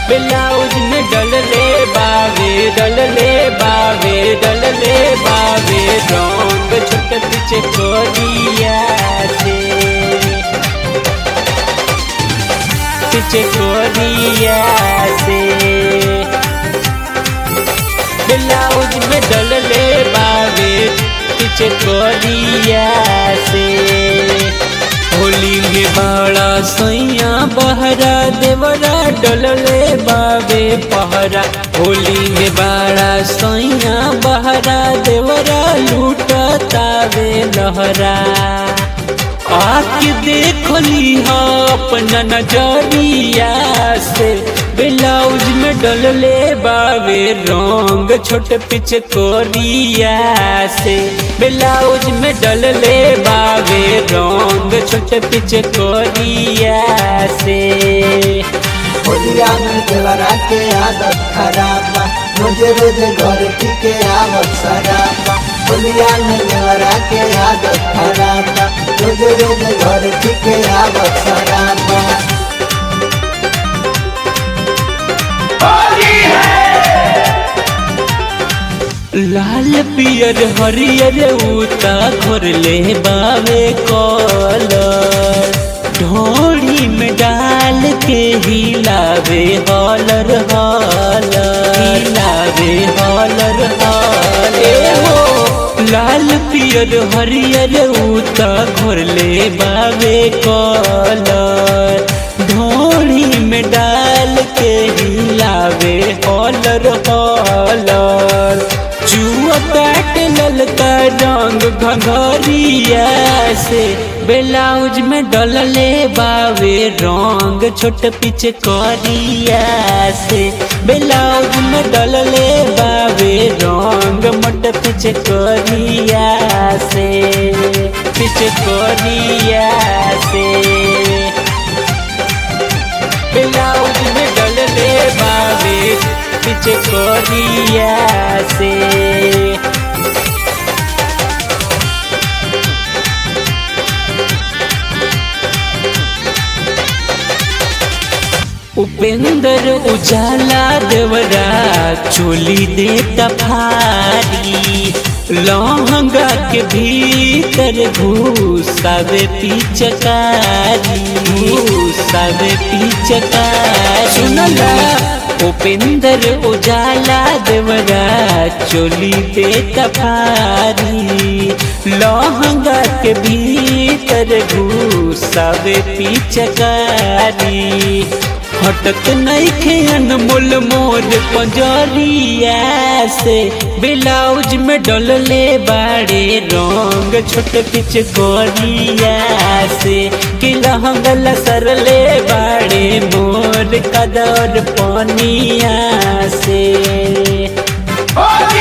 blouse में डलले बावे डलले बावे डलले बावे रंग छोट पीछे कोरिया से पीछे कोरिया से ब्लाउज में डलले बावे पीछे कोरिया से होली में बड़ा सैया बहरा देवरा डलले बावे पहरा होली में बड़ा सैया बहरा देवरा लूटतावे लहरा आके देखली हा अपना नजरिया से ब्लाउज में डलले बावे रंग छोट पिच कोरिया से ब्लाउज में डलले बावे रंग छोट पिच कोरिया से होलिया में देवरा के आदत खराब बा रोज रोज घर के आवत शराब बा होलिया में देवरा के आदत खराब बा रोज रोज घर के आवत शराब बा लाल पियर हरियर उता घोरले बावे कलर ढोड़ी में डाल के हिलावे हॉलर हॉलर हिलावे हॉलर हॉलर हो लाल पियर हरियर उता घोरले बावे कलर ढोड़ी में डाल के हिलावे हॉलर हॉलर जुआ काट ललका रंग घंघरिया से ब्लाउज में डलले बावे रंग छोट पिच करिया से ब्लाउज में डलले बावे रंग मोट पिच करिया से पिच करिया से ब्लाउज में डलले बावे पीछे कोरिया से उपेंद्र उजाला देवरा चोली देता फारी लहंगा के भीतर घुसावे पिचकारी घुसावे पिचकारी सुनला उपेंद्र उजाला देवरा चोली देता फारी लहंगा के भीतर घुसावे पिचकारी हटक नहीं खे अनमोल मोर पंजरिया से ब्लाउज में डलले बाड़े रंग छोट पिच गोरिया से कि लहंगल सरले बाड़े मोर कदर पनिया से